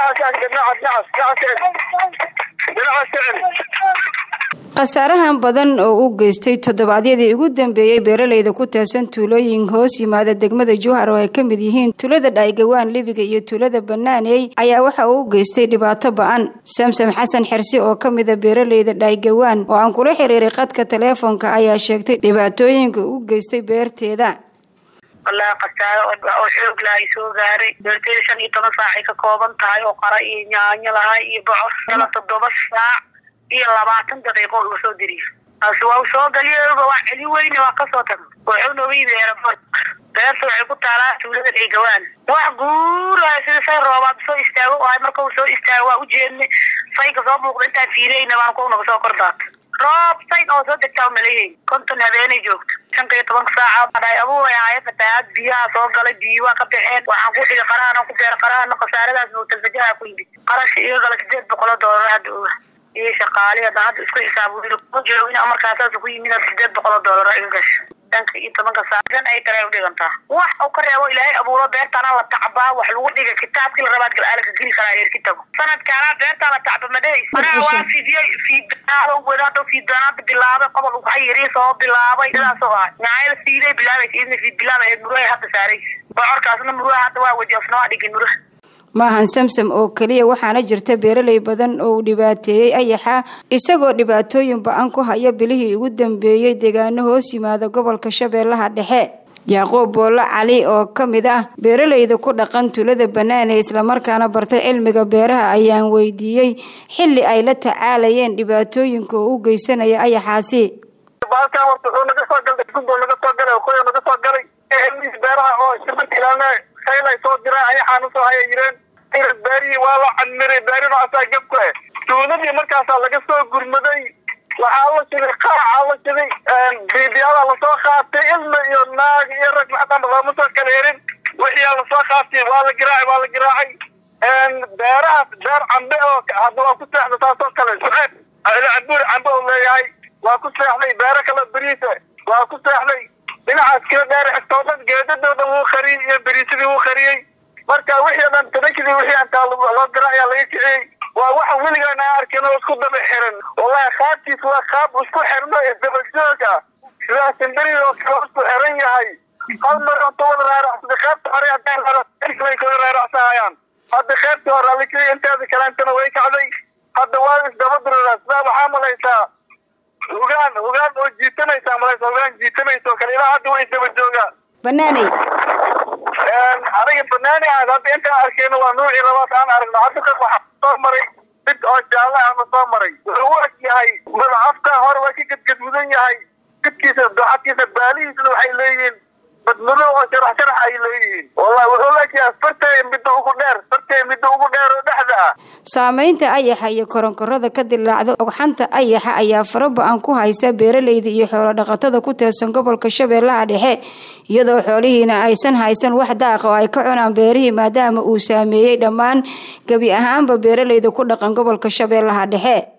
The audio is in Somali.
khasaarahan badan oo u geystay toddobaadyadii ugu dambeeyey beeraleyda ku teersan tuulooyin hoos yimaada degmada jowhar oo ay ka mid yihiin tuulada dhaygawaan libiga iyo tuulada banaaney ayaa waxa uu u geystay dhibaato ba-an samsam xasan xersi oo ka mida beeraleyda dhaygawaan oo aan kula xiriiray khadka taleefonka ayaa sheegtay dhibaatooyinka u geystay beerteeda wallaahi khasaaro oo xoog lahay soo gaaray beerteyda shan iyo toban saacay ka kooban tahay oo qara iyo yaanyo lahay iyo bocor kala toddoba saac iyo labaatan daqiiqo uu soo diriyo taasi waa u soo galiyoba waa celi weyne waa kasoo taga wuxuu nooga yimi aeroport beerta waxay ku taalaa tuulada dhaygawaan wax guuraya sida say roobaad soo istaago ahay marka uu soo istaago waa ujeedne sayka soo muuqda intaan fiireyna baan ku naga soo kordaata roob sayn oo soo degtaa umaleeyahay konton habeenay joogto shanka iyo tobanka saaca dhaay abuuray ahaaye fatahaad biyaha soo galay biyo waa ka baxeen waxaan ku dhigay qarahan ku beera qarahana khasaaradaas mawtalfajaha ku yimid qarashka iga gala sideed boqol oo doolar hadda oga iyo shaqaali hadda hadda isku xisaab kuma jiro in markaasaas ku yimid sideed boqol oo doolar iga gasha shanka iyo tobanka saacan ay tare u dhigantaa wax uu ka reebo ilaahay abuuro beertaana la tacbaa wax lagu dhiga kitaabkii la rabaad gal ka geli karaa reerki tago sanadkaana beertaa la tacba madhays anaa waa fidiyey fiidanaado wadaado fiidanaada bilaabay qobol uu xayiri soo bilaabay sidaas oo ah nyaayada fiiday bilaabaysa idna fiid bilaabay muruhay hadda saaraysa bocorkaasna muruha hadda waa wadi asnoo dhigin muruha maahan samsam oo keliya waxaana jirta beeraley badan oo uu dhibaateeyey ayaxa isagoo dhibaatooyin ba-an ku haya bilihii ugu dambeeyey deegaano hoos yimaada gobolka shabeellaha dhexe yaaqoob boolo cali oo ka mid ah beeraleyda ku dhaqan tulada banaane islamarkaana bartay cilmiga beeraha ayaan weydiiyey xilli ay la tacaalayeen dhibaatooyinka oo u geysanaya ayaxaasi soo diraa ayaxaan usoo haya yireen beerihii waa la cadmiray beerina asaa gabku eh tuuladii markaasaa laga soo gurmaday waxaa la shiday qaaca la shiday biibiyadaa lasoo qaatay ilma iyo naag iyo rag maxdamba looma soo kala herin wixiyaa lasoo qaatay waa la giraacay waa la giraacay beerahaas beer cambe oo hadda waa ku seexda taasoo kale suceeb cabuur cambe uu leeyahay waa ku seexday beero kale beriisa waa ku seexday dhinacaas kala dheer xigtoo dhan geedadooda wuu qariyey iyo beriisadii wuu qariyey marka wixii o dhan tadakidii wixii antaa loo dira ayaa laga kiciyey waa waxa weligaan aan arkin oo isku daba xiran wallahi qaabkiis waa qaab isku xirno isdaba joog ah sidaa simberi oo kale isku xiran yahay hal mar onta wada raaracsada qaybta hore haddaan raaracay kala raaracsahayaan hadda qaybtii hore la kiciyey inteeda kaleentana way kacday hadda waa isdaba diraraa sidaa waxaa malaysaa hogaan hogaan oo jiitanaysa malaysa hogaan jiitanaysa oo kale ilaa hadda way daba joogaan banaaney aniga banaani ahayd hadda intaan arkeyna waa nuucii labaad aan aragno hadda ka waxaa soo maray mid oo jaalle ahna soo maray wuxuu u eg yahay madacafka hore waa ka gadgadmudan yahay jidkiisa doxadkiisa baalihiisna waxay leeyihiin badmudo oo sharax sharax ay leeyihiin wallahi wuxuu leeyahay fartay midda ugu dheer fartay midda ugu dheer oo dhexda ah saameynta ayaxa iyo koronkorada ka dilaacda ogxanta ayaxa ayaa fara ba-an ku haysa beeraleyda iyo xoolo dhaqatada ku teersan gobolka shabeellaha dhexe iyadoo xoolihiina aysan haysan wax daaqa oo ay ka cunaan beerihii maadaama uu saameeyey dhammaan gebi ahaanba beeraleyda ku dhaqan gobolka shabeellaha dhexe